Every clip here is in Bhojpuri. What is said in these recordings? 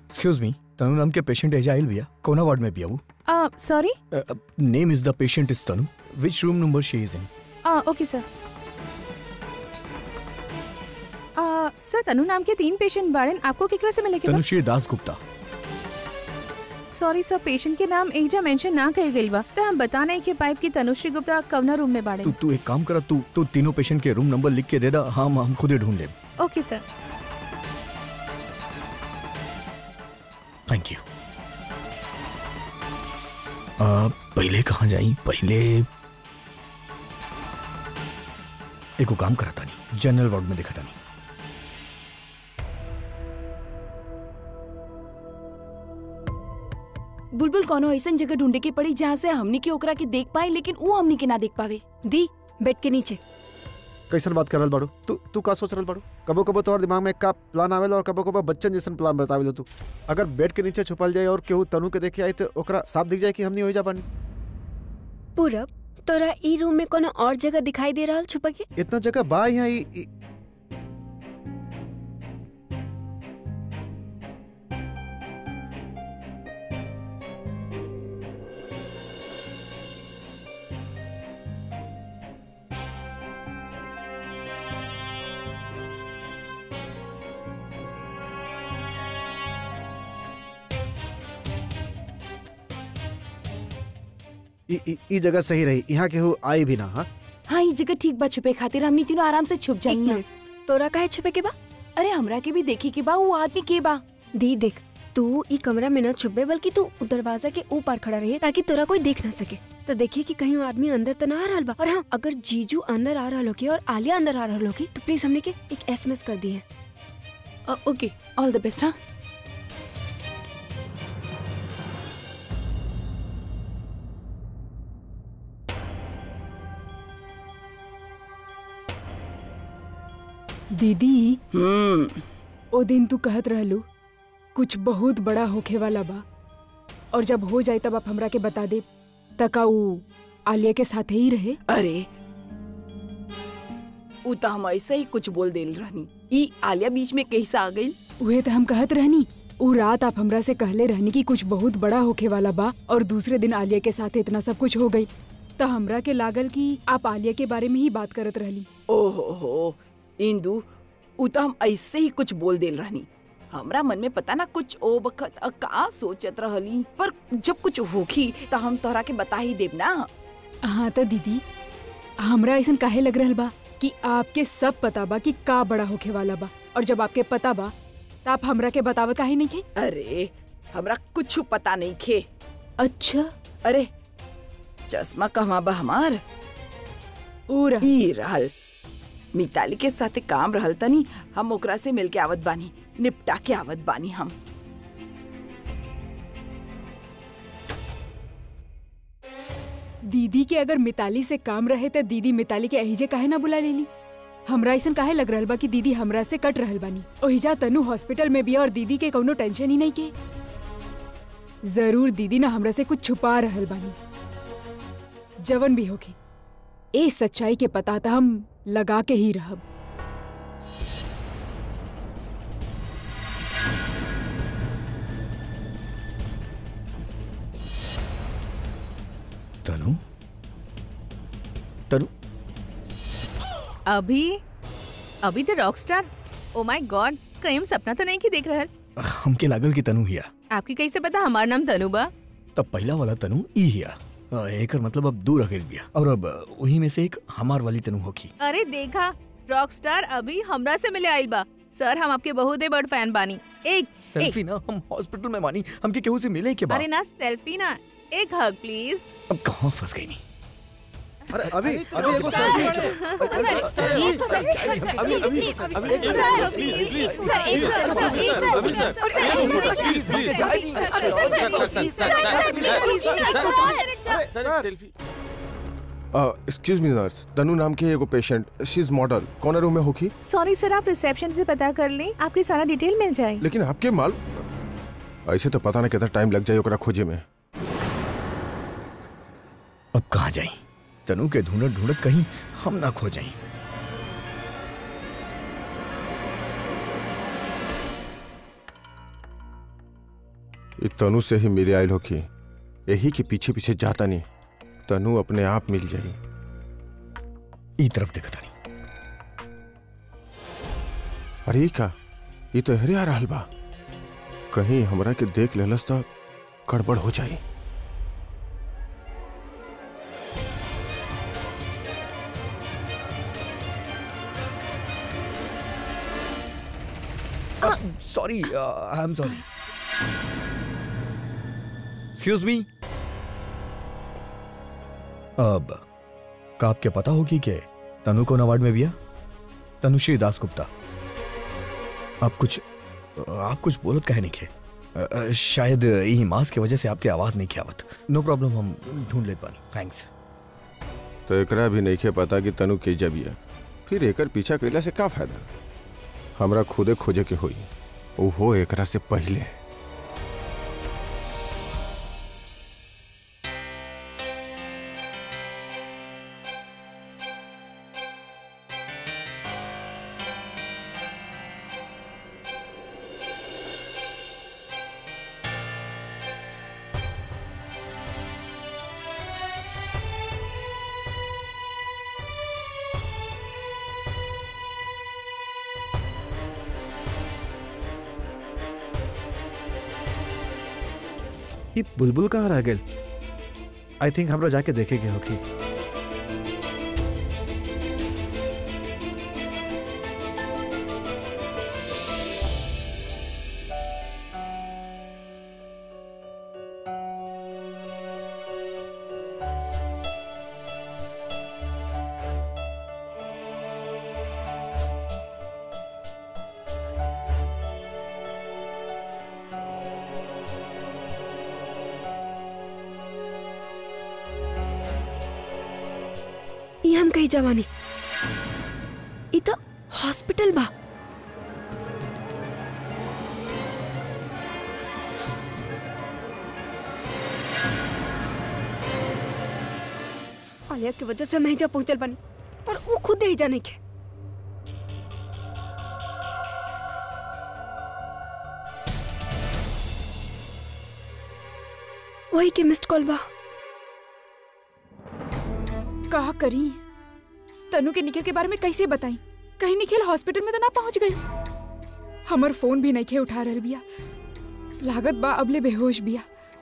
एक्सक्यूज मी तनु नाम के पेशेंट एजा आइल भैया कोना वार्ड में भैया वो sorry name is the patient is Tanu which room number she is in okay sir sir Tanu नाम के तीन पेशेंट बाड़न आपको केकरा से मिले के बा? Tanushree Das Gupta sorry sir patient के नाम एजा मेंशन ना कही गई बा तो हम बता नहीं के पाइप की तनुश्री गुप्ता कवना रूम में बाड़े तू तू एक काम करा तू तू तीनों पेशेंट के रूम नंबर लिख के दे दा हम हम खुद ही ढूंढ लेब ओके सर थैंक यू पहले कहाँ जाई पहले एको काम करा तानी जनरल वार्ड में देखा तानी बुलबुल कोनो ऐसन जगह ढूंढे के पड़ी जहाँ से हमनी के ओकरा के देख पाए लेकिन वो हमनी के ना देख पावे दी बेड के नीचे कैसन बात करल बाड़ू तू तू का सोच रहल बाड़ू कबो कबो तोहर दिमाग में का प्लान आवेला और कबो कबो बच्चन जैसन प्लान बतावेला तू अगर बेड के नीचे छुपल जाए और केहू तनु के देखे आई तो ओकरा साफ दिख जाए कि हमनी हो जा पानी पूरब तोरा ई रूम में कोनो और जगह दिखाई दे रहा छुपा के इतना जगह बा यहाँ ई- ई- ई- ई ई जगह सही रही यहाँ केहू आई भी ना हाँ हाँ ये जगह ठीक बा छुपे खातिर हमनी तीनों आराम से छुप एक जाइए मिनट तोरा काहे छुपे के बा अरे हमरा के भी देखी के बा वो आदमी के बा दी देख तू ई कमरा में न छुपे बल्कि तू उ दरवाजा के ऊपर खड़ा रही ताकि तोरा कोई देख ना सके तो देखिए कि कहीं वो आदमी अंदर तो ना आ रहा बा और हाँ अगर जीजू अंदर आ रहा होगी और आलिया अंदर आ रहा होगी तो प्लीज हमने के एक एसएमएस कर दिए अ, ओके ऑल द बेस्ट हाँ दीदी हम्म ओ दिन तू कहत रहलू कुछ बहुत बड़ा होखे वाला बा और जब हो जाए तब आप हमरा के बता दे तका ऊ आलिया के साथ ही रहे अरे उ तो हम ऐसे ही कुछ बोल देल रहनी ई आलिया बीच में कैसे आ गई उहे तो हम कहत रहनी ऊ रात आप हमरा से कहले रहनी कि कुछ बहुत बड़ा होखे वाला बा और दूसरे दिन आलिया के साथ इतना सब कुछ हो गई तो हमरा के लागल कि आप आलिया के बारे में ही बात करत रहली ओहो हो इंदु उ तो हम ऐसे ही कुछ बोल देल रहनी हमरा मन में पता ना कुछ ओ बखत अ, का सोचत रहली पर जब कुछ होखी तो हम तोहरा के बता ही देब ना हाँ तो दीदी हमरा ऐसा काहे लग रहल बा कि आपके सब पता बा कि का बड़ा होखे वाला बा और जब आपके पता बा तो आप हमरा के बतावत काहे नहीं खे अरे हमरा कुछ पता नहीं खे अच्छा अरे चश्मा कहवा बा हमार ऊ रह ई रहल मिताली के साथे काम रहल तनी हम ओकरा से मिल के आवत बानी निपटा के आवत बानी हम दीदी के अगर मिताली से काम रहे तो दीदी मिताली के अहिजे काहे ना बुला लेली हमरा ऐसा काहे लग रहल बा कि दीदी हमरा से कट रहल बानी ओहिजा तनु हॉस्पिटल में भी और दीदी के कौनो टेंशन ही नहीं के जरूर दीदी ना हमरा से कुछ छुपा रहल बानी जवन भी होके ए सच्चाई के पता था हम लगा के ही रहब तनु तनु अभी अभी तो rock star oh my god कहीं हम सपना तो नहीं की देख रहल हमके लागल कि तनु हिया आपकी कैसे पता हमार नाम तनु बा तब पहला वाला तनु ई हिया अ, एकर मतलब अब दूर रखेल बिया और अब अ, वही में से एक हमार वाली तनु होखी अरे देखा रॉक स्टार अभी हमरा से मिले आइल बा सर हम आपके बहुत ही बड़ फैन बानी एक सेल्फी ना हम हॉस्पिटल में मानी हमके केहू से मिले के बाद अरे ना सेल्फी ना एक हग प्लीज अब कहाँ फंस गई नहीं अरे अभी अभी एगो सेल्फी अभी अभी अभी एक एक्सक्यूज मी नर्स तनु नाम के एगो पेशेंट शी इज मॉडल कौन रूम में होगी सॉरी सर आप रिसेप्शन से पता कर लें आपकी सारा डिटेल मिल जाए लेकिन आपके माल ऐसे तो पता नहीं कितना टाइम लग जाए ओकरा खोजे में अब कहाँ जाई तनु के ढूंढत ढूंढत कहीं हम ना खो जाई ये तनु से ही मिले आयल होखी यही के पीछे पीछे जाता नहीं तनु अपने आप मिल जाई ई तरफ देखता नहीं अरे ई का ये तो हरे आ रहल बा कहीं हमरा के देख लेलस तो गड़बड़ हो जाई sorry I am sorry excuse me अब का आपके पता होगी कि तनु कौन अवार्ड में दिया तनुश्री दास गुप्ता आप कुछ आप कुछ बोलत कहे नहीं खे अ, अ, शायद यही मास्क की वजह से आपकी आवाज नहीं ख्यावत नो प्रॉब्लम हम ढूंढ लेते बानी थैंक्स तो एकरा भी नहीं के पता कि तनु के जबिया फिर एकर पीछा कैला से का फायदा हमरा खुदे खोजे के होई ओहो एकरा से पहले ये बुलबुल कहाँ रह गए आई थिंक हमरा जाके देखेंगे होगी ये हम कहीं जवानी ई तो हॉस्पिटल बा आलिया की वजह से हम जा पहुंचल बानी पर वो खुद ही जाने के वही के मिस्ड कॉल बा का करी तनु के निखिल के बारे में कैसे बताई कहीं निखिल हॉस्पिटल में तो ना पहुंच गई हमर फोन भी नहीं खे उठा रहल बिया लागत बा अबले बेहोश बिया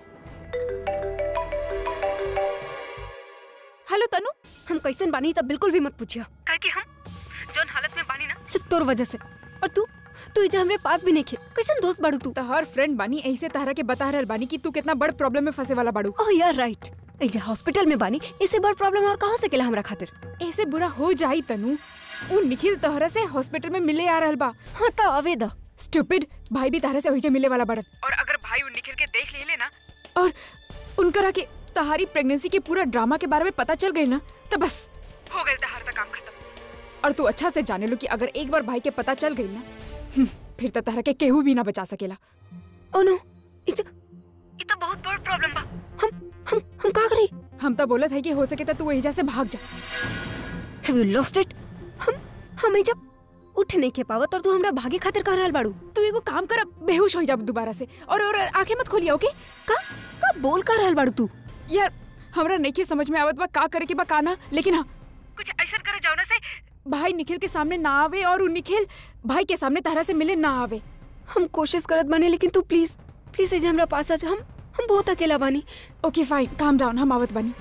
हेलो तनु हम कैसन बानी तब बिल्कुल भी मत पूछिया काहे कि हम जोन हालत में बानी ना सिर्फ तोर वजह से और तू तू इजा हमरे पास भी नहीं खे कैसन दोस्त बाड़ू तू तोहर फ्रेंड बानी ऐसे तहरा के बता रहल बानी कि तू कितना बड़ प्रॉब्लम में फंसे वाला बाड़ू ओह यार राइट इजा हॉस्पिटल में बानी इससे बड़ प्रॉब्लम और कहाँ से केला हमरा खातिर ऐसे बुरा हो जाई तनु उ निखिल तोहरा से हॉस्पिटल में मिले आ रहल बा हाँ तो आवे द स्टूपिड भाई भी तारा से वही मिले वाला बड़न और अगर भाई उन निखिल के देख ले लेना और उनकरा के तहारी प्रेगनेंसी के पूरा ड्रामा के बारे में पता चल गई ना तो बस हो गई तहार तक काम खत्म और तू अच्छा से जाने लो कि अगर एक बार भाई के पता चल गई ना हम्म, फिर तो तहरा के केहू भी ना बचा सकेला ओ नो इतना इतना बहुत बड़ प्रॉब्लम बा हम हम हम का करी हम तो बोलत है कि हो सके तो तू एजा से भाग जा हैव यू लॉस्ट इट हम हम जब उठ नहीं के पावत और तू हमरा भागे खातिर कह रहल बाड़ू तू एगो काम कर अब बेहोश हो जा दोबारा से और और आंखें मत खोलिया ओके का का बोल कर रहल बाड़ू तू यार हमरा नहीं समझ में आवत बा का करे के बा का ना लेकिन हाँ कुछ ऐसा करे जाओ ना से भाई निखिल के सामने ना आवे और उ निखिल भाई के सामने तारा से मिले ना आवे हम कोशिश करत बानी लेकिन तू प्लीज प्लीज इजा हमरा पास आ जा हम हम बहुत अकेला बानी ओके फाइन काम डाउन हम आवत बनी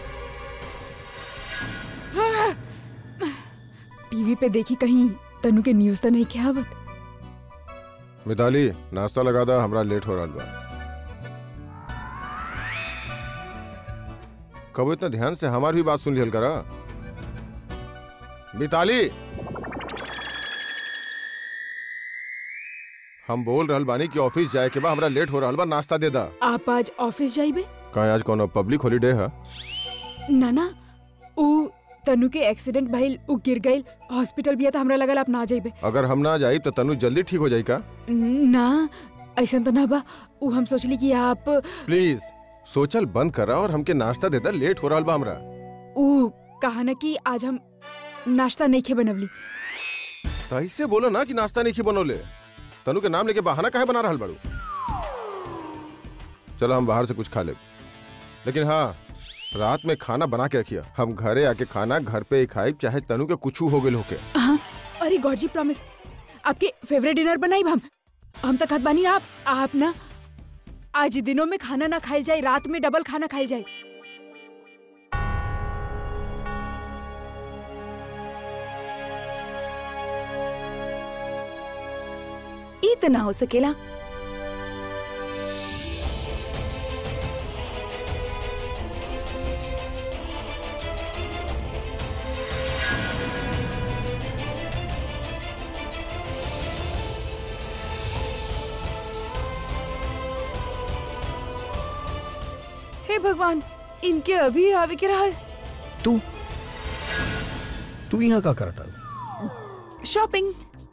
टीवी पे देखी कहीं तनु के न्यूज तो नहीं क्या आवत मिताली नाश्ता लगा दा हमरा लेट हो रहा बा कबो इतना ध्यान से हमार भी बात सुन लिहल करा मिताली हम बोल रहल बानी कि ऑफिस जाए के बा हमरा लेट हो रहल बा नाश्ता दे दा आप आज ऑफिस जाइबे का आज कोनो पब्लिक हॉलीडे है ना ना उ तनु के एक्सीडेंट भइल उ गिर गइल हॉस्पिटल भी है तो हमरा लगल आप ना जाइबे अगर हम ना जाई तो तनु जल्दी ठीक हो जाई का ना ऐसा तो ना बा उ हम सोचली कि आप प्लीज सोचल बंद करा और हमके नाश्ता दे दा लेट हो रहल बा हमरा उ कहा ना कि आज हम नाश्ता नहीं खे बनवली तो ऐसे बोलो ना कि नाश्ता नहीं की बनोले तनु के नाम लेके बहाना काहे बना रहल बाड़ू चलो हम बाहर से कुछ खा ले लेकिन हाँ रात में खाना बना के रखिए हम घरे आके खाना घर पे ही खाए चाहे तनु के कुछ हो गए होके हाँ अरे गॉड जी प्रॉमिस आपके फेवरेट डिनर बनाई हम हम तक खात बानी आप आप ना आज दिनों में खाना ना खाई जाए रात में डबल खाना खाई जाए ई त ना हो सकेला हे भगवान इनके अभी आवे के रहल तू तू यहाँ का करता शॉपिंग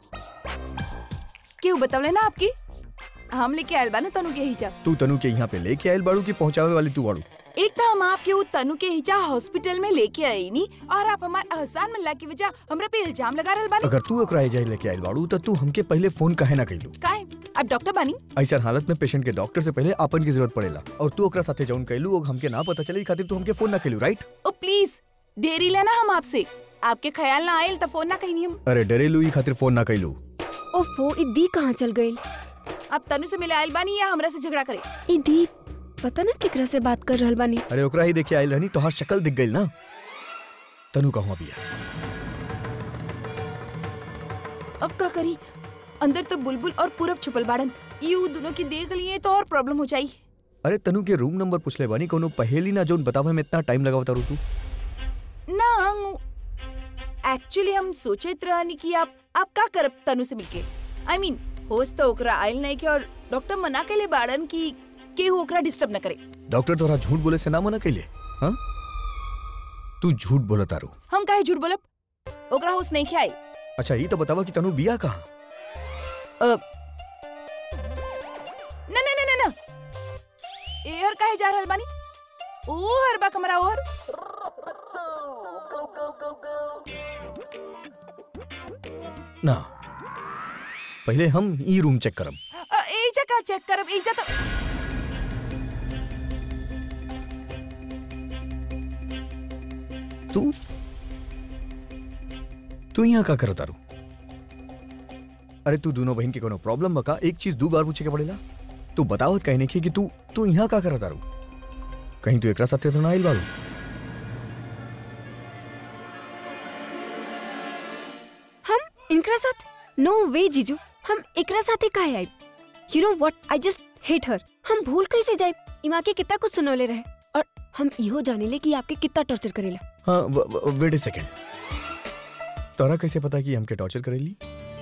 क्यों बतवले ना आपकी हम लेके आयल बानू तनु के हिजा तू तनु के यहाँ पे लेके आयल बाड़ू की पहुँचावे वाली तू बाड़ू एक तो हम आपके वो तनु के हिजा हॉस्पिटल में लेके आई नी और आप हमारे एहसान मिलला की वजह हमरा पे इल्जाम लगा रहल बानी अगर तू ओकरा एजाई लेके आयल बाड़ू तो तू हमके पहले फोन काहे ना कैलू काहे आप डॉक्टर बानी ऐसा हालत में पेशेंट के डॉक्टर से पहले अपन की जरूरत पड़ेला और तू ओकरा साथे जौन कैलू वो हमके ना पता चले ई खातिर तू हमके फोन ना कैलू राइट ओ प्लीज देरी लेना हम आपसे आपके ख्याल ना आयल तो फोन ना कहीं हम अरे डरेलू ई खातिर फोन ना कैलू ओफो ई दी कहाँ चल गई आप तनु से मिले आयल बानी या हमरा से झगड़ा करे ई दी पता ना केकरा से बात कर रहल बानी अरे ओकरा ही देखे आयल रहनी तोहार शक्ल दिख गई ना तनु कहूँ अभी अब का करी अंदर तो बुलबुल और पूरब छुपल बाड़न यू दोनों की देख लिए तो और प्रॉब्लम हो जाई अरे तनु के रूम नंबर पूछले बानी कोनो पहेली ना जोन बतावे में इतना टाइम लगावता रू तू ना एक्चुअली हम सोचत रहनी कि आप आप का करब तनु से मिलके आई I मीन mean, होश तो ओकरा आयल नहीं के और डॉक्टर मना केले बाड़न कि केहू ओकरा डिस्टर्ब न करे डॉक्टर तोरा झूठ बोले से ना मना कैले हाँ तू झूठ बोला तारू हम काहे झूठ बोलब ओकरा होश नहीं के आयल अच्छा ये तो बतावा कि तनु बिया कहाँ अब न न न न न एहर काहे जा रहल बानी ओ हर बा कमरा ओहर ना पहले हम ई रूम चेक करब अ, एजा का चेक करब एजा तो तू तू यहाँ का करता रू अरे तू दोनों बहन के कोनो प्रॉब्लम बका एक चीज दो बार पूछे के पड़ेला तू बतावत कहने की कि तू तू यहाँ का करता रू कहीं तू एकरा साथे तो ना आइल बारू हम इनकरा साथ नो वे जीजू हम एकरा साथे काहे I you know what I just hate her हम भूल कैसे जाए इमा के कितना कुछ सुनौले रहे और हम इहो जाने ले कि आपके कितना टॉर्चर करेला हाँ वेट ए सेकेंड तोरा कैसे पता कि हमके टॉर्चर करेली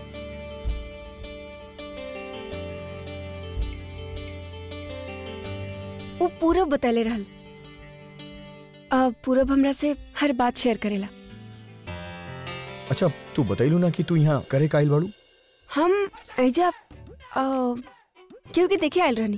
वो पूरब बतैले रहल आ, पूरब हमरा से हर बात शेयर करेला अच्छा तू बतैलू ना कि तू यहाँ करे का आइल बाड़ू हम ऐजा आ, क्योंकि देखे आयल रहनी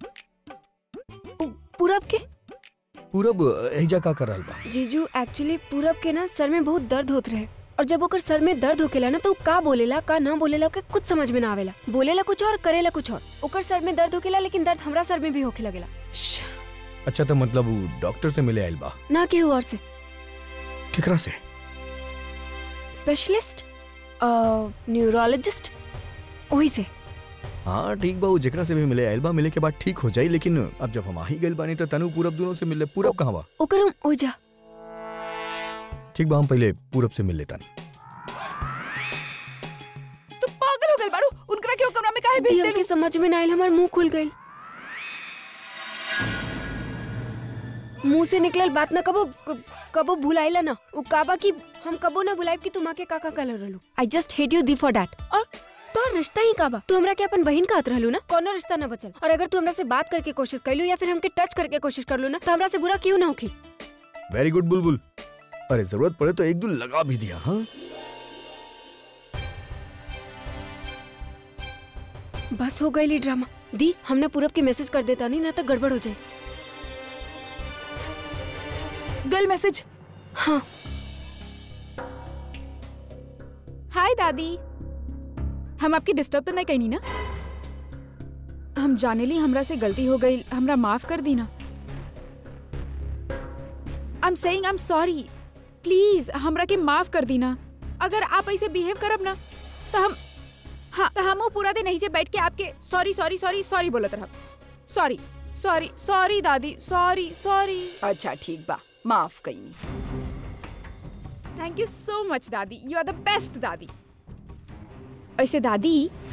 उ- पूरब के पूरब एजा का कर रहल बा जीजू एक्चुअली पूरब के ना सर में बहुत दर्द होत रहे और जब ओकर सर में दर्द होकेला ना तो उ का बोलेला का ना बोलेला ओके कुछ समझ में ना आवेला बोलेला कुछ और करेला कुछ और ओकर सर में दर्द होकेला लेकिन दर्द हमरा सर में भी होके लगेला श्श, अच्छा तो मतलब वो डॉक्टर से मिले आइल बा ना केहू और से केकरा से स्पेशलिस्ट न्यूरोलॉजिस्ट वही से हाँ ठीक बा वो जेकरा से भी मिले आइल बा मिले के बाद ठीक हो जाई लेकिन अब जब हम आ ही गइल बानी तो तनु पूरब दोनों से मिले पूरब कहाँ बा ओकर हम ओजा ठीक बा हम पहले पूरब से मिल लेता तू पागल हो गइल बाड़ू उनकरा क्यों कमरा में काहे भेज दिया देलू के समझ में ना आयल हमार मुंह खुल गई मुंह से निकलल बात ना कबो कबो भुलाइला ना वो काबा की हम कबो ना बुलाइब कि तुम आके का का कलर रहलू आई जस्ट हेट यू दी फॉर दैट और तो रिश्ता ही काबा तू हमरा के अपन बहन का हाथ रहलू ना कोनो रिश्ता ना बचल और अगर तू हमरा से बात करके कोशिश कैलू या फिर हमके टच करके कोशिश करलू ना तो हमरा से बुरा क्यों ना होखी वेरी गुड बुलबुल अरे जरूरत पड़े तो एक दो लगा भी दिया हाँ बस हो गई ड्रामा दी हमने पूरब के मैसेज कर देता नहीं ना तो गड़बड़ हो जाए गल मैसेज हाँ हाय दादी हम आपकी डिस्टर्ब तो नहीं कहीं ना हम हम जाने ली हमरा से गलती हो गई हमरा माफ कर दी ना I am saying I am sorry please हमरा के माफ कर दी ना अगर आप ऐसे बिहेव करब ना तो हम हाँ तो हम वो पूरा दिन नहीं बैठ के आपके सॉरी सॉरी सॉरी सॉरी बोलत रहब सॉरी सॉरी सॉरी दादी सॉरी सॉरी अच्छा ठीक बा माफ कईनी थैंक यू सो मच दादी यू आर द बेस्ट दादी ऐसे दादी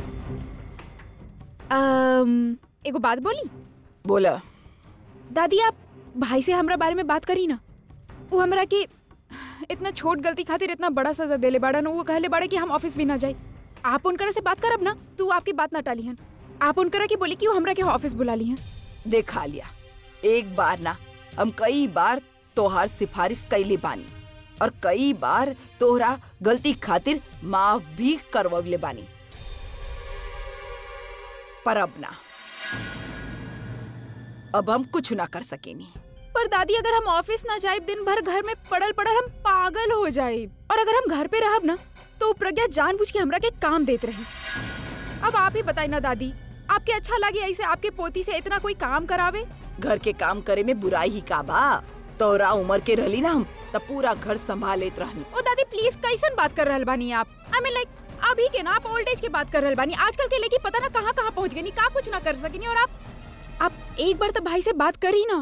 um, एगो बात बोली बोला दादी आप भाई से हमरा बारे में बात करी ना वो हमरा के इतना छोट गलती खातिर इतना बड़ा सजा देले बाड़न वो कहले बाड़े कि हम ऑफिस भी ना जाए आप उनकरा से बात करब ना तू आपकी बात ना टाली हन आप उनकरा के बोली कि वो हमरा के ऑफिस बुला ली हन देखा लिया एक बार ना हम कई बार तोहार सिफारिश कैले बानी और कई बार तोहरा गलती खातिर माफ भी करवले बानी पर अब ना अब हम कुछ ना कर सकेनी पर दादी अगर हम ऑफिस ना जाए दिन भर घर में पड़ल पड़ल हम पागल हो जाए और अगर हम घर पे रहब ना तो प्रज्ञा जानबूझ के हमरा के काम देत रही अब आप ही बताई ना दादी आपके अच्छा लगे ऐसे आपके पोती से इतना कोई काम करावे घर के काम करे में बुराई ही का बा तोरा उम्र के रहली ना हम तब पूरा घर संभाल लेत रहनी ओ दादी प्लीज कैसन बात कर रहल बानी आप आई मीन लाइक अभी के ना आप ओल्ड एज के बात कर रहल बानी आजकल के लेके पता ना कहाँ कहाँ पहुँच गई का कुछ ना कर सकेनी और आप आप एक बार तो भाई से बात करी ना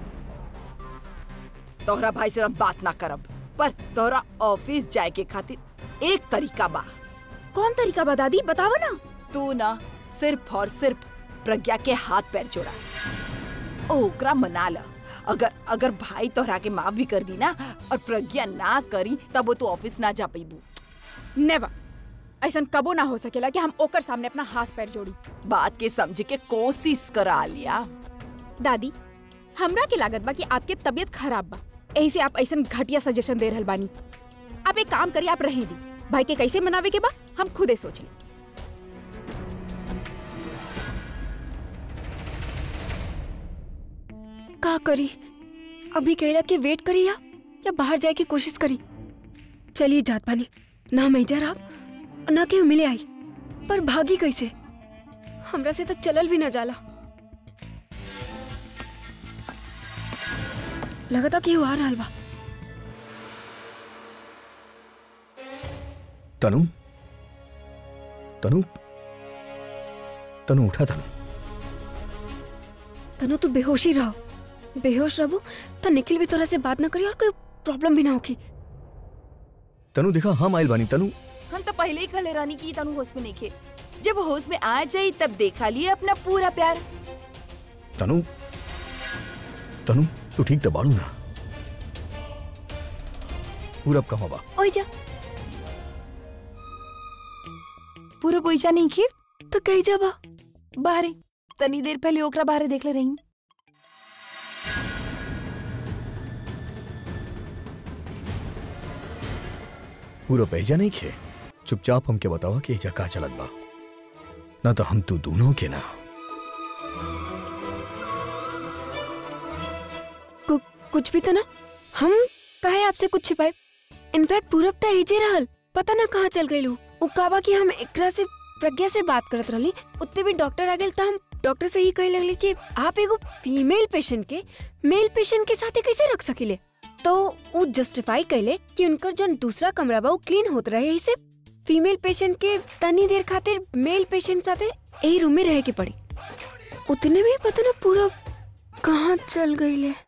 तोहरा भाई से हम बात ना करब पर तोहरा ऑफिस जाए के खातिर एक तरीका बा कौन तरीका बा दादी बताओ ना तू ना सिर्फ और सिर्फ प्रज्ञा के हाथ पैर जोड़ा ओकरा मना ल अगर अगर भाई तोहरा के माफ भी कर दी ना और प्रज्ञा ना करी तब वो तू ऑफिस ना जा पैबू नेवर ऐसा कबो ना हो सकेला कि हम ओकर सामने अपना हाथ पैर जोड़ी बात के समझे के कोशिश करा लिया दादी हमरा के लागत बा कि आपके तबीयत खराब बा यही से आप ऐसा घटिया सजेशन दे रहल बानी आप एक काम करिए आप रहे दी भाई के कैसे मनावे के बा हम खुदे सोच ली का करी अभी कहला कि वेट करी या या बाहर जाए की कोशिश करी चलिए जात पानी ना मैजर आप ना केहू मिले आई पर भागी कैसे हमरा से तो चलल भी ना जाला लगता केहू आ रहल बा तनु तनु तनु उठा तनु तनु तू बेहोशी रहो बेहोश रहो तो निखिल भी तोरा से बात ना करी और कोई प्रॉब्लम भी ना होगी तनु देखा हम आइल बानी तनु हम तो पहले ही कहले रानी की तनु होश में नहीं खे जब होश में आ जाई तब देखा लिए अपना पूरा प्यार तनु तनु तू ठीक तो बाड़ू ना पूरब कहाँ बा ओए जा पूरा पैसा नहीं खे तो कही जाबा बाहरे तनी देर पहले ओकरा बाहरे देख ले रही पूरब एजा नहीं खे चुपचाप हमके बतावा कि एजा का चलत बा ना तो हम तू दोनों के ना कु, कुछ भी तो ना हम काहे आपसे कुछ छिपाए इनफैक्ट पूरब तो एजे रहल पता ना कहाँ चल गई उ काबा कि हम एकरा से प्रज्ञा से बात करत रहली उतने भी डॉक्टर आ गए तो हम डॉक्टर से ही कहे लगले कि आप एगो फीमेल पेशेंट के मेल पेशेंट के साथे कैसे रख सकिले तो वो जस्टिफाई कैले कि उनकर जो दूसरा कमरा बा वो क्लीन होत रहे इसे फीमेल पेशेंट के तनी देर खातिर मेल पेशेंट साथे यही रूम में रहे के पड़ी उतने में पता ना पूरा कहाँ चल गई ले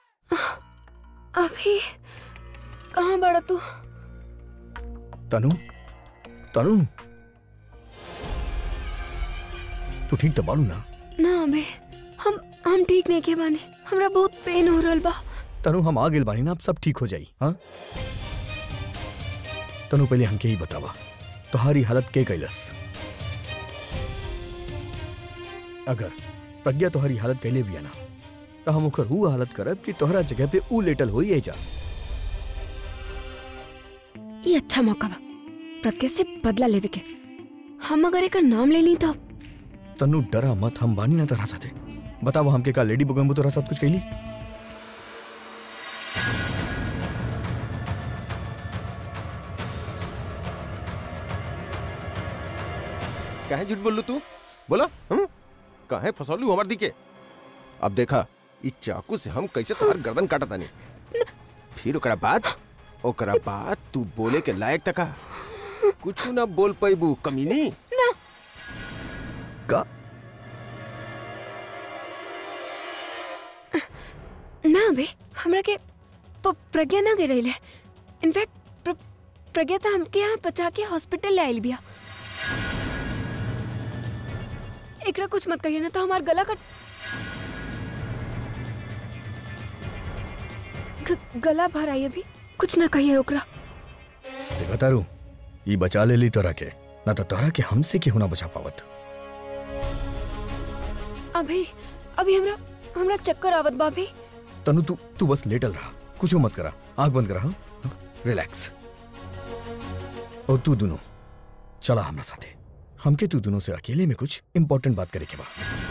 अभी कहाँ बड़ा तू तनु तनु तू ठीक तो बाड़ू ना ना अबे हम हम ठीक नहीं के बानी हमरा बहुत पेन हो रहल बा तनु हम आ गेल बानी ना अब सब ठीक हो जाई हाँ तनु पहले हमके ही बतावा तुम्हारी हालत के कैलस अगर प्रज्ञा तुम्हारी हालत कैले भी है ना तो हम ओकर वो हालत करब कि तोहरा जगह पे ऊ लेटल होई एजा ये अच्छा मौका बा प्रज्ञा से बदला लेवे के हम अगर एक नाम ले ली तो तनु डरा मत हम बानी ना तोरा साथे बताओ हमके का लेडी बुगम्बो तोरा साथ कुछ कैली काहे झूठ बोलू तू बोला हम काहे फसौलू हमार दिके अब देखा ई चाकू से हम कैसे तोहार गर्दन काटत तानी फिर ओकरा बाद ओकरा बाद तू बोले के लायक तका कुछ ना बोल पैबू कमीनी का ना बे हमरा के प- प्रज्ञा ना गिरल है इनफैक्ट प्र, प्रज्ञा तो हमके यहाँ बचा के हॉस्पिटल ले आइल बिया एकरा कुछ मत कहिए ना तो हमार गला कट ग- गला भर आई अभी कुछ ना कहिए ओकरा देखा तारू ई बचा ले ली तोरा के ना तो तोरा के हमसे केहू ना बचा पावत अभी अभी हमरा हमरा चक्कर आवत बा अभी तनु तू तू बस लेटल रहा कुछ मत करा आंख बंद करा हाँ? हाँ? रिलैक्स और तू दोनों चला हमरा साथे हमके तू दोनों से अकेले में कुछ इंपॉर्टेंट बात करे के बा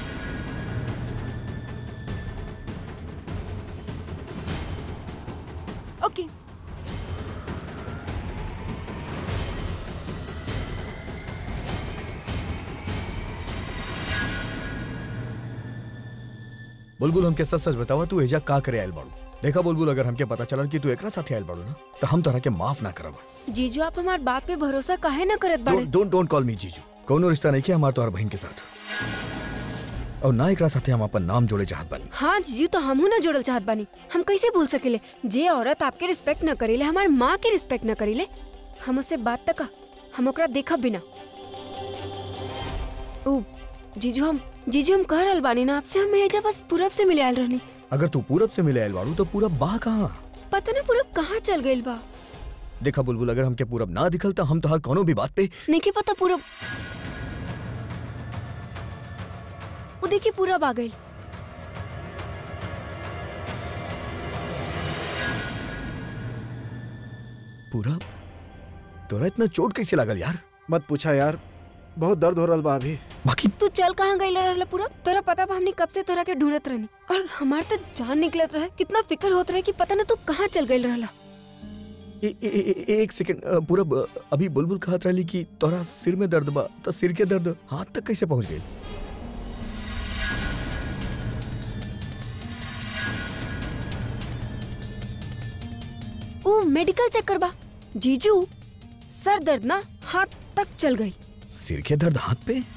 ओके बुलबुल हमके सच सच बतावा तू एजा का करे आयल बाड़ू देखा बुलबुल अगर हमके पता चलल कि तू एकरा साथे आयल बाड़ू ना तो हम तोरा के माफ ना करब जीजू आप हमार बात पे भरोसा काहे ना करत बाड़े don't don't don't call me जीजू कोनो रिश्ता नहीं किया हमार तोहर बहन के साथ और ना एकरा साथे हम अपन नाम जोड़े चाहत बानी हाँ जीजू तो हमहू ना जोड़ल चाहत बानी हम कैसे भूल सकेले जे औरत आपके रिस्पेक्ट न करेले हमार माँ के रिस्पेक्ट न करेले हम उससे बात तक हम ओकरा देखब बिना ओ जीजू हम जीजू हम कह रहल बानी ना आपसे हम एजा बस पूरब से मिले आयल रहनी अगर तू पूरब से मिले आयल बाड़ू तो पूरब बा कहाँ पता ना पूरब कहाँ चल गइल बा देखा बुलबुल अगर हमके पूरब ना दिखल तो हम तोहर कोनो भी बात पे नहीं के पता पूरब वो देखिए पूरब आ गइल पूरब तोरा इतना चोट कैसे लागल यार मत पूछा यार बहुत दर्द हो रहा बा अभी बाकी तू चल कहाँ गइल रहला पूरा तोरा पता बा हमनी कब से तोरा के ढूंढत रहनी और हमार तो जान निकलत रहे कितना फिक्र होत रहे कि पता ना तू कहाँ चल गइल रहला ए, ए, ए, ए, एक सेकंड अ, पूरब अ, अभी बुलबुल कहत रहली कि तोरा सिर में दर्द बा तो सिर के दर्द हाथ तक कैसे पहुंच गई ओ मेडिकल चक्कर बा जीजू सर दर्द ना हाथ तक चल गई सिर के दर्द हाथ पे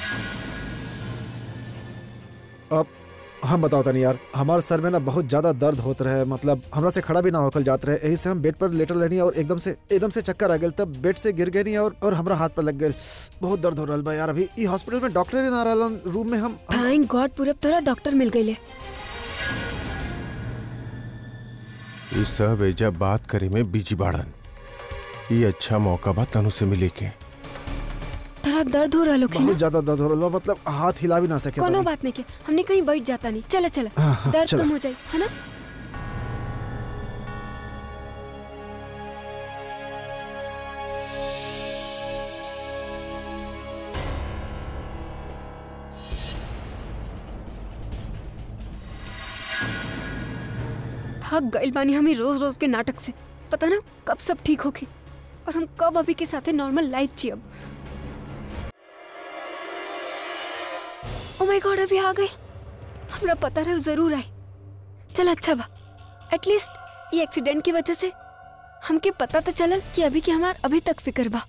अब हम बताओ तनी यार हमारे सर में ना बहुत ज्यादा दर्द होत रहे मतलब हमरा से खड़ा भी ना होकर जात रहे यही से हम बेड पर लेटल रहनी और एकदम से एकदम से चक्कर आ गए तब बेड से गिर गए नहीं और और हमरा हाथ पर लग गए बहुत दर्द हो रहा बा यार अभी ई हॉस्पिटल में डॉक्टर ही ना रहलन रूम में हम हम- थैंक गॉड पूरब तोरा डॉक्टर मिल गई ये सब एजा बात करे में बिजी बाड़न ये अच्छा मौका बा तनु से मिले के तोरा दर्द हो रहा लोग बहुत ज्यादा दर्द हो रहा बा मतलब हाथ हिला भी ना सके कोनो बानी। बात नहीं के हमने कहीं बैठ जाता नहीं चला चला हाँ, हाँ, दर्द चला। कम हो जाए है ना थक गइल बानी हमें रोज रोज के नाटक से पता ना कब सब ठीक होगी और हम कब अभी के साथ नॉर्मल लाइफ जियब ओ माय गॉड अभी आ गई हमरा पता रहे जरूर आई चल अच्छा बा एटलीस्ट ये एक्सीडेंट की वजह से हमके पता तो चलल कि अभी के हमार अभी तक फिक्र बा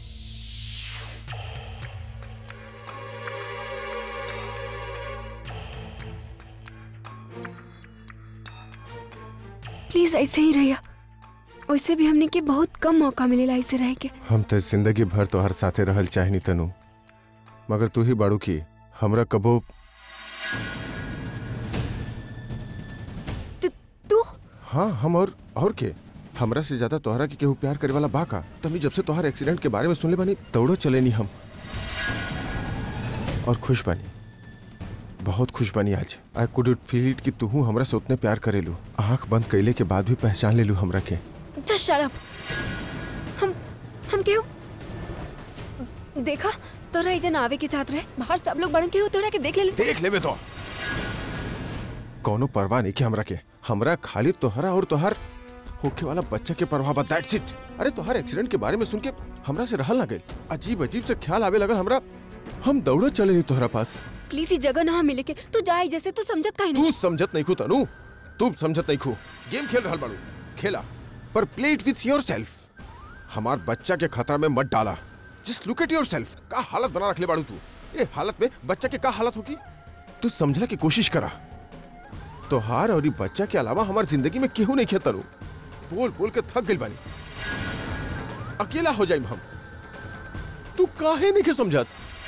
प्लीज ऐसे ही रहिया वैसे भी हमने के बहुत कम मौका मिलेला ऐसे रह के हम तो जिंदगी भर तो हर साथे रहल चाहनी तनु मगर तू ही बाड़ू की हमरा कबो तू- तू हाँ हम और और के हमरा से ज्यादा तोहरा के केहू प्यार करे वाला बा का तभी जब से तोहर एक्सीडेंट के बारे में सुनले बानी दौड़ो चले नहीं हम और खुश बानी बहुत खुश बानी आज आई कुड फील इट कि तू हमरा से उतने प्यार करेलू आंख बंद कैले के बाद भी पहचान लेलू हमरा के जस्ट शट अप हम हम केहू देखा तोरा इजन आवे के चाहत रहे बाहर सब लोग बड़न केहू तोरा के देख ले देख लेबे तो कौनो परवाह नहीं कि हमरा के हमरा खाली तोहरा और तोहर होके वाला बच्चा के परवाह बा दैट्स इट अरे तोहर एक्सीडेंट के बारे में सुन के हमरा से रहल ना गइल अजीब अजीब से ख्याल आवे लगल हमरा हम दौड़ो चले नहीं तोहरा पास प्लीज ही जगह ना मिले के तू जाए जैसे तू समझत काहे नहीं तू समझत नहीं खू तनु तू समझत नहीं खू गेम खेल रहल बाड़ू खेला पर play it with yourself हमार बच्चा के खतरा में मत डाला just look at yourself का हालत बना रखले बाड़ू तू ये हालत में बच्चा के का हालत होगी तू समझला की कोशिश करा तोहार और ई बच्चा के अलावा हमार जिंदगी में केहू नहीं खेत तनु बोल बोल के थक गइल बानी अकेला हो जाइम हम तू काहे नहीं के समझत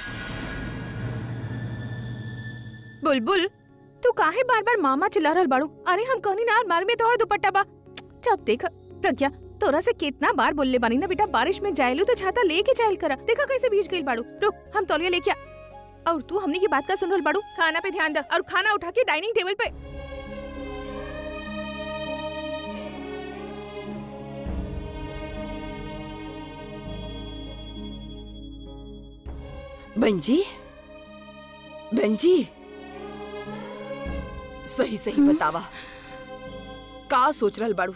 बुलबुल तू काहे बार बार मामा चिल्ला रहल बाड़ू अरे हम कहनी ना मार में तो और दुपट्टा बा जब देख प्रज्ञा तोरा से कितना बार बोलले बानी ना बेटा बारिश में जायलू तो छाता लेके जायल करा देखा कैसे भीज गइल बाड़ू रुक हम तौलिया लेके आ और तू हमने की बात का सुन रहल बाड़ू खाना पे ध्यान दे और खाना उठा के डाइनिंग टेबल पे बंजी बंजी सही सही बतावा का सोच रहल बाड़ू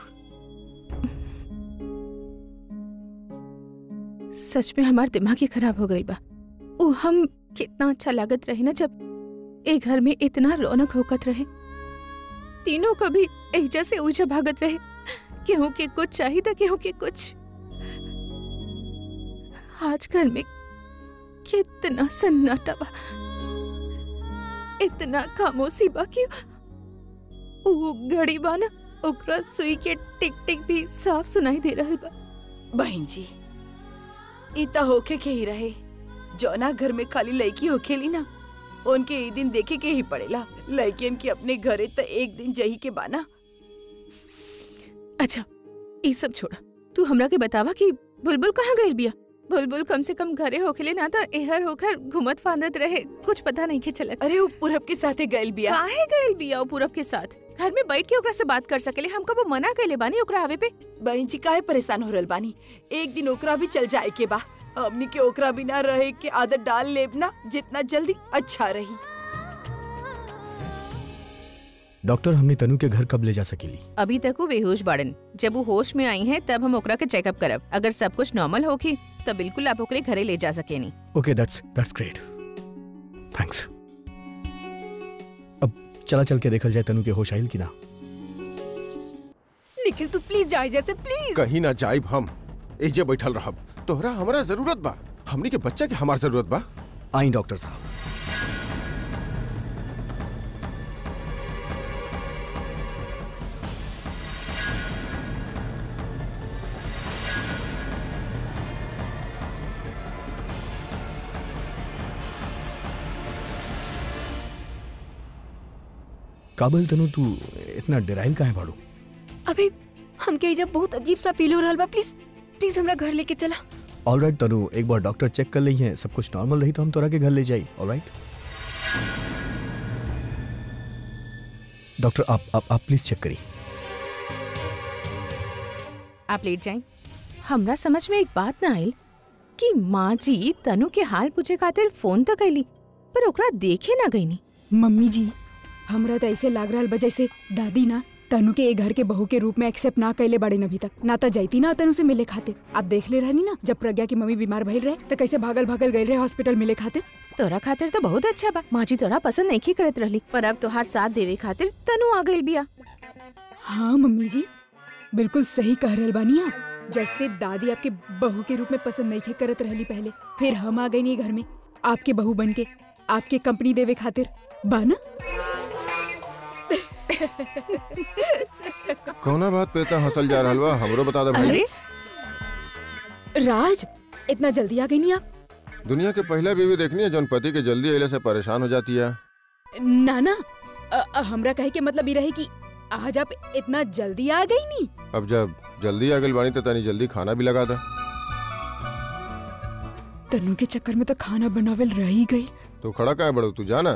सच में हमार दिमाग ही खराब हो गई बा उ हम कितना अच्छा लागत रहे ना जब ए घर में इतना रौनक होकत रहे तीनों कभी एजा से ऊजा भागत रहे केहू के कुछ चाहिए था केहू के कुछ आज घर में कितना सन्नाटा बा इतना खामोशी बा कि उ घड़ी बा ना ओकरा सुई के टिक टिक भी साफ सुनाई दे रहल बा बहन जी ई त होखे के ही रहे जौना घर में खाली लड़की होखेली ना उनके ई दिन देखे के ही पड़ेला लड़कियन के अपने घरे त एक दिन जही के बाना अच्छा ये सब छोड़ा तू हमरा के बतावा कि बुलबुल कहाँ गइल बिया बुलबुल कम से कम घरे होखेले ना तो एहर होकर घुमत फांदत रहे कुछ पता नहीं के चलत अरे वो पूरब के साथे गइल बिया काहे गइल बिया वो पूरब के साथ घर में बैठ के ओकरा से बात कर सकेले हमका वो मना कइले बानी ओकरा आवे पे बहन जी काहे परेशान हो रहल बानी एक दिन ओकरा भी चल जाए के बा हमनी के ओकरा बिना रहे के आदत डाल लेब ना जितना जल्दी अच्छा रही डॉक्टर हमने तनु के घर कब ले जा सकेली अभी तक वो बेहोश बाड़न जब वो होश में आई हैं तब हम ओकरा के चेकअप करब अगर सब कुछ नॉर्मल होगी तो बिल्कुल आप ओकरे घरे ले जा सकेनी okay that's that's great thanks अब चला चल के देखल जाए तनु के होश आइल की ना निखिल तू प्लीज जाए जैसे प्लीज कहीं ना जाइब हम एजे बैठल रहब तोहरा हमरा जरूरत बा हमनी के बच्चा के हमार जरूरत बा आई डॉक्टर साहब काबल तनु तू इतना डराइल काहे बाड़ू अबे हमके जब बहुत अजीब सा फील हो रहा बा प्लीज प्लीज हमरा घर लेके चला ऑल राइट तनु एक बार डॉक्टर चेक कर ली है सब कुछ नॉर्मल रही तो हम तोरा के घर ले जाई ऑल राइट डॉक्टर आप आप आप प्लीज चेक करी आप लेट जाएं हमरा समझ में एक बात ना आयल कि माँ जी तनु के हाल पूछे खातिर फोन तक कैली पर ओकरा देखे ना गईनी मम्मी जी हमरा तो ऐसे लाग रहा बा जैसे दादी ना तनु के ए घर के बहू के रूप में एक्सेप्ट ना कैले बड़े अभी तक ना तो जैती ना तनु से मिले खातिर आप देख ले रहनी ना जब प्रज्ञा की मम्मी बीमार भइल रहे तो कैसे भागल भागल गए रहे हॉस्पिटल मिले खातिर तोरा खातिर तो बहुत अच्छा बा माँ जी तोरा पसंद नहीं करत रहली पर अब तोहार साथ देवे खातिर तनु आ गइल बिया हाँ मम्मी जी बिल्कुल सही कह रहल बानी आप जैसे दादी आपके बहू के रूप में पसंद नहीं करत रहली पहले फिर हम आ गए नहीं घर में आपके बहू बन के आपके कंपनी देवे खातिर बाना कौना बात पे इतना हंसल जा रहल बा हमरो बता दे भाई अरे राज इतना जल्दी आ गई नहीं आप दुनिया के पहला बीवी देखनी है जौन पति के जल्दी अइले से परेशान हो जाती है ना ना अ- अ- हमरा कहे के मतलब ये रहे कि आज आप इतना जल्दी आ गई नहीं अब जब जल्दी आ गइल बानी तो तनी जल्दी खाना भी लगा दे तनु के चक्कर में तो खाना बनावेल रह ही गई तो खड़ा का है बड़ो तू जाना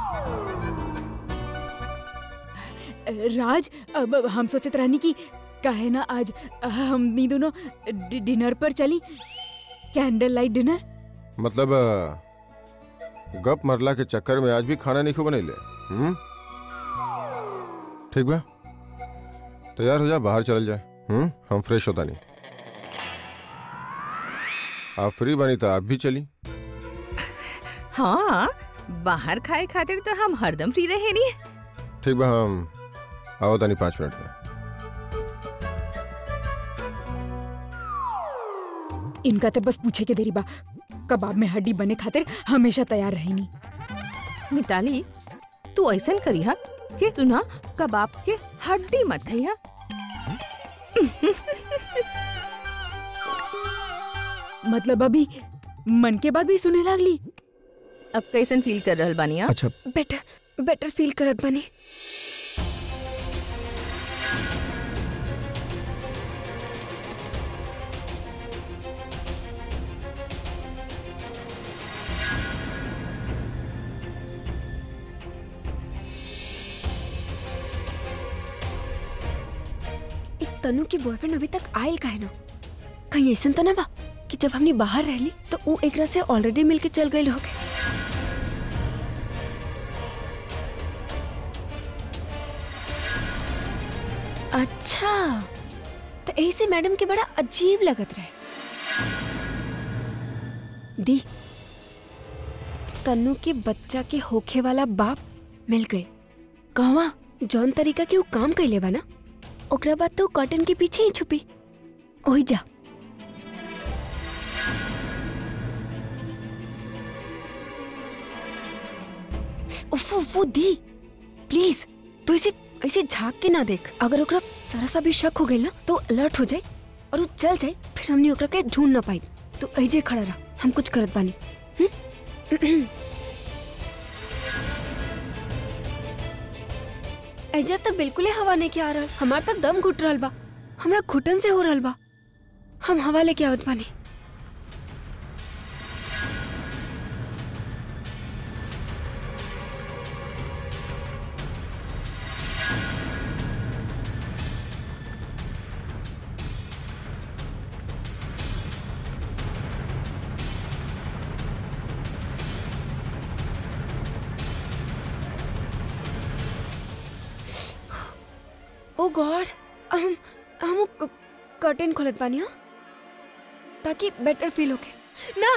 राज अब अब हम सोचत रहनी कि कहे ना आज हम दोनों डि- डिनर पर चली कैंडल लाइट डिनर मतलब अ, गप मरला के चक्कर में आज भी खाना नहीं खो बनैले हम्म ठीक बा तैयार हो जा बाहर चल जाए हम्म हम फ्रेश होता नहीं आप फ्री बनी तो आप भी चली हाँ बाहर खाए खातिर तो हम हरदम फ्री रहे नहीं ठीक बा हम आओ तनी पाँच मिनट में इनका तो बस पूछे के देरी बा कबाब में हड्डी बने खातिर हमेशा तैयार रहनी मिताली तू ऐसन करी हा कि तू ना कबाब के हड्डी मत खई हा मतलब अभी मन के बाद भी सुने लागली अब कैसन फील कर रहल बानी हा अच्छा बेटर बेटर फील करत बनी इ तनु की बॉयफ्रेंड अभी तक आयल काहे ना कहीं ऐसा तो ना बा कि जब हमने बाहर रहली तो वो एकरा से ऑलरेडी मिलके चल गई होगे अच्छा तो ऐसे मैडम के बड़ा अजीब लगत रहे दी तन्नू के बच्चा के होखे वाला बाप मिल गए कहवा जौन तरीका के वो काम कैले बा ना ओकरा बाद तो कॉटन के पीछे ही छुपी ओही जा उफ उफ, वो दी प्लीज तू इसे ऐसे झांक के ना देख अगर ओकरा जरा सा भी शक हो गई ना तो अलर्ट हो जाए और वो चल जाए फिर हमने ओकरा के ढूंढ ना पाई तो ऐजे खड़ा रहा हम कुछ करत बानी हम्म? ऐजा तो बिल्कुल ही हवा नहीं के आ रहल हमार तो दम घुट रहल बा हमरा घुटन से हो रहल बा हम हवा लेके आवत बानी ओ गॉड हम हम कर्टेन खोलत बानी हाँ ताकि बेटर फील होके ना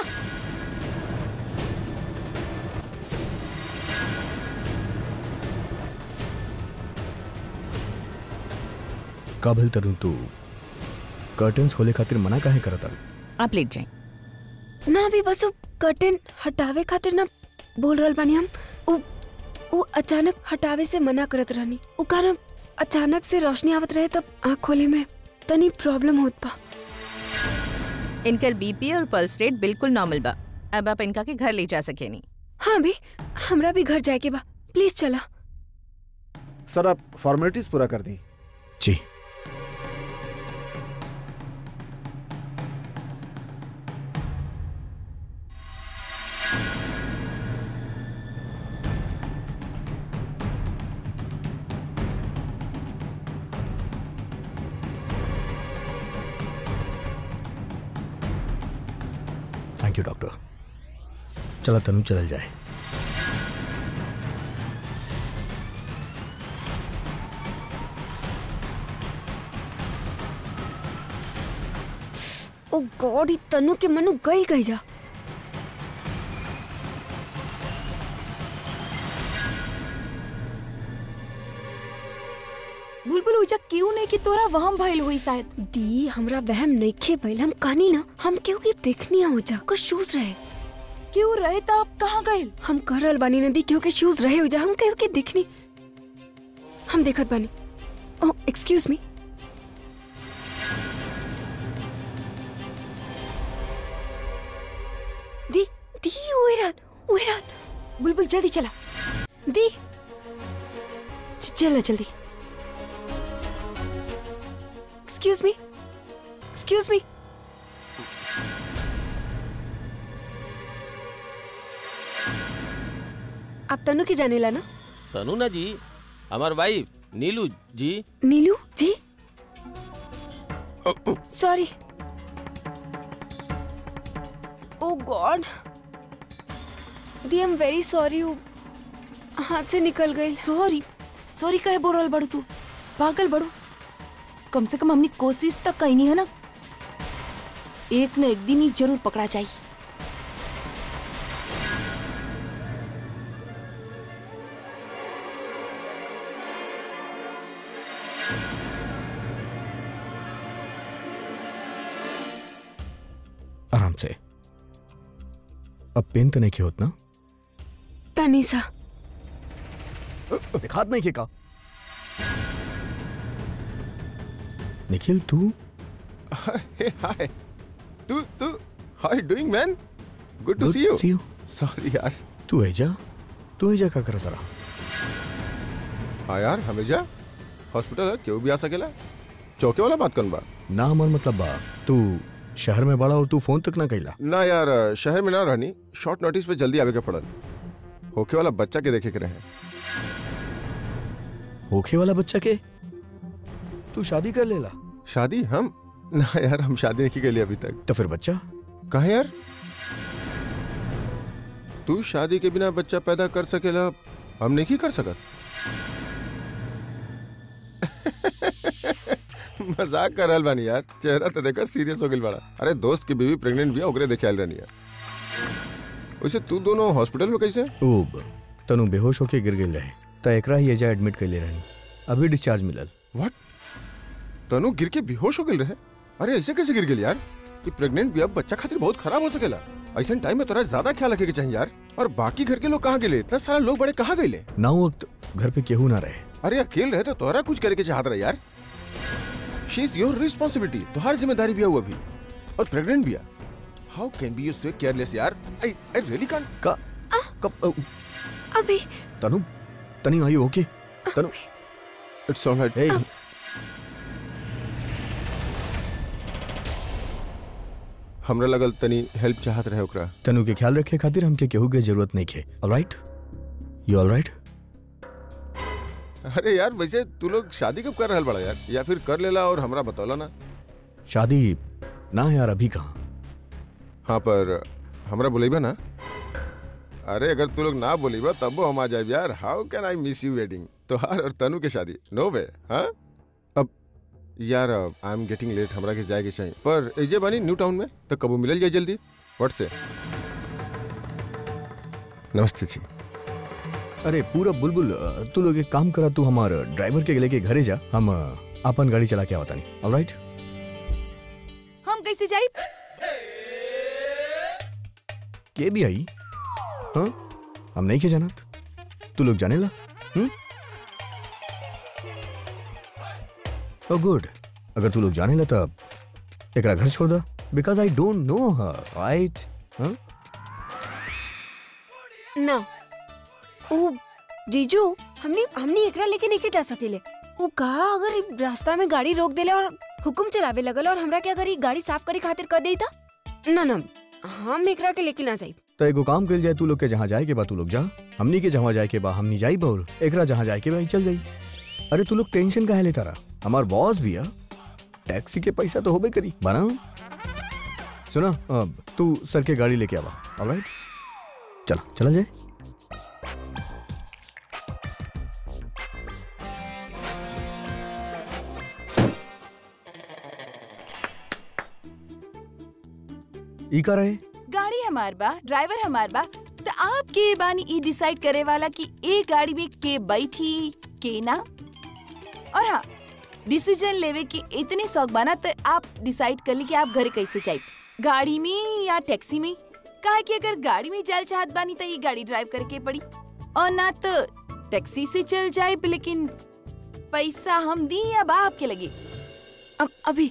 काबिल तरुण तू कर्टन्स खोले खातिर मना काहे करत आल आप लेट जाए ना अभी बस वो कर्टेन हटावे खातिर ना बोल रहल बानी हम उ उ अचानक हटावे से मना करत रहनी उ कारण अचानक से रोशनी आवत रहे तब आँख खोले में तनी प्रॉब्लम होत बा इनकर बीपी और पल्स रेट बिल्कुल नॉर्मल बा अब आप इनका के घर ले जा सके नहीं हाँ भी हमरा भी घर जाए के बा प्लीज चला सर आप फॉर्मेलिटीज पूरा कर दी जी थैंक यू डॉक्टर चला तनु चल जाए ओ गॉड ई तनु के मनु गई गई जा बुलबुल उजा क्यों नहीं कि तोरा वहम भइल हुई शायद दी हमरा वहम नइखे भइल हम कहानी ना हम केहू के देखनी हो जा कुछ शूज रहे क्यों रहे तो आप कहाँ गए हम कर रहल बानी नदी केहू के शूज रहे हो जा हम केहू के देखनी हम देखत बानी ओह एक्सक्यूज मी दी दी ओएरान ओएरान बुलबुल जल्दी चला दी च- चला जल्दी एक्सक्यूज मी एक्सक्यूज मी आप तनु की जानेला ना तनु ना जी हमार wife Neelu ji Neelu ji sorry oh god दी एम वेरी सॉरी हाथ से निकल गई सॉरी सॉरी कहे बोल रहल बड़ू तू पागल बड़ू कम से कम हमने कोशिश तक कहीं है ना एक न एक दिन ही जरूर पकड़ा जाई आराम से अब पेन तो नहीं किया होत ना तनीसा दिखात नहीं का निखिल तू Hey, hi. तू तू how doing man good to see you see you sorry यार तू ऐजा तू ऐजा का करत रहा हाँ यार हमेशा हॉस्पिटल है क्यों भी आ सकेला चौके वाला बात करन बा ना हमार मतलब बा तू शहर में बड़ा और तू फोन तक ना कैला ना यार शहर में ना रहनी शॉर्ट नोटिस पे जल्दी आवे के पड़ल होके वाला बच्चा के देखे के रहे होखे वाला बच्चा के तू शादी कर लेला शादी हम ना यार हम शादी नहीं की लिए अभी तक तो फिर बच्चा कहा यार तू शादी के बिना बच्चा पैदा कर सकेला हम नहीं की कर सकत मजाक कर रहल बानी यार चेहरा तो देखा सीरियस हो गइल बड़ा अरे दोस्त की बीवी प्रेग्नेंट भी है ओकरे देखे आयल रहनी है वैसे तू दोनों हॉस्पिटल में कैसे ऊब तनु बेहोश होके गिर गई रहे त एकरा ही एजा एडमिट कैले रहनी अभी डिस्चार्ज मिलल व्हाट तनु गिर के बेहोश हो गिल रहे अरे ऐसे कैसे गिर गेल यार ये प्रेग्नेंट भी अब बच्चा खातिर बहुत खराब हो सकेला ऐसे टाइम में तोरा ज्यादा ख्याल रखे के चाहिए यार और बाकी घर के लोग कहाँ गेले इतना सारा लोग बड़े कहाँ गए ना वक्त घर पे केहू ना रहे अरे अकेले रहे तो तोरा कुछ करे के चाहत रहे यार शी इज योर रिस्पॉन्सिबिलिटी तुम्हारी जिम्मेदारी भी है वो अभी और प्रेग्नेंट भी है how can be you so careless यार आई आई रियली कांट का कब अ, अभी तनु तनी आई ओके तनु इट्स ऑलराइट हे हमरा लगल तनी हेल्प चाहत रहे ओकरा तनु के ख्याल रखे खातिर हमके केहू के जरूरत नहीं खे ऑलराइट यू ऑलराइट अरे यार वैसे तू लोग शादी कब कर रहल बड़ा यार या फिर कर लेला और हमरा बतौला ना शादी ना यार अभी कहाँ हाँ पर हमरा बोलेबा ना अरे अगर तू लोग ना बोलेबा तब हम आ जाए यार how can I miss you wedding तोहार और तनु के शादी नो वे हाँ अब यार आई एम गेटिंग लेट हमरा के जाए के चाहिए पर एजे बानी न्यू टाउन में तो कबू मिलल जाए जल्दी व्हाट से नमस्ते जी अरे पूरा बुलबुल अ, तू लोग एक काम करा तू हमार ड्राइवर के लेके घरे जा हम अ, अपन गाड़ी चला के आवता नहीं ऑलराइट हम कैसे जाई के भी आई हाँ हम नहीं के जानत तू लोग जाने ला हम्म ओ गुड अगर तू लोग जाने ला तब एकरा घर छोड़ दा because I don't know her right हाँ ना ओ जीजू हमने हमने एकरा लेके नहीं जा सकेले वो कहा अगर इ रास्ता में गाड़ी रोक देले और हुकुम चलावे लगल और हमरा के अगर ये गाड़ी साफ करे खातिर कर देता ना ना हम एकरा के लेके ना जाई तो एगो काम कल जाए तू लोग के जहाँ जाए के बा तू लोग जा हमनी के जहाँ जाए के बा हमनी जाई बौर एकरा जहाँ जाए के बा ई चल जाई अरे तू लोग टेंशन काहे लेता रहा हमार बॉस भी है टैक्सी के पैसा तो होबे करी बना सुना अब तू सर के गाड़ी लेके आवा ऑलराइट चला चला जाए ई का रहे गाड़ी हमार बा ड्राइवर हमार बा तो आप के बानी ई डिसाइड करे वाला कि ए गाड़ी में के बैठी के ना और हाँ डिसीजन लेवे की इतनी शौक बना तो आप डिसाइड कर ली कि आप घर कैसे जाए गाड़ी में या टैक्सी में कहा कि अगर गाड़ी में जाल चाहत बानी तो ये गाड़ी ड्राइव करके पड़ी और ना तो टैक्सी से चल जाए लेकिन पैसा हम दी या बा आपके लगे अब अभी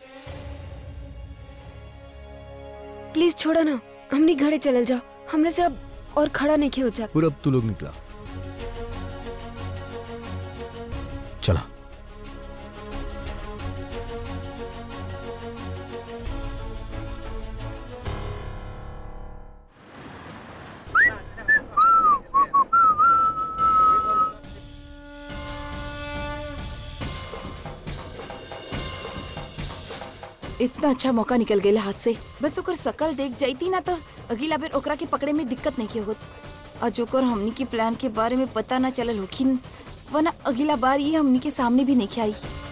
प्लीज छोड़ा ना हमने घरे चलल जाओ हमरे से अब और खड़ा नहीं हो जाता पूरब तू लोग निकला चला इतना अच्छा मौका निकल गया हाथ से बस ओकर शकल देख जाती ना तो अगला बेर ओकरा के पकड़े में दिक्कत नहीं होत आज ओकर हमनी के प्लान के बारे में पता ना चलल होखिन वरना अगला बार ये हमनी के सामने भी नहीं आई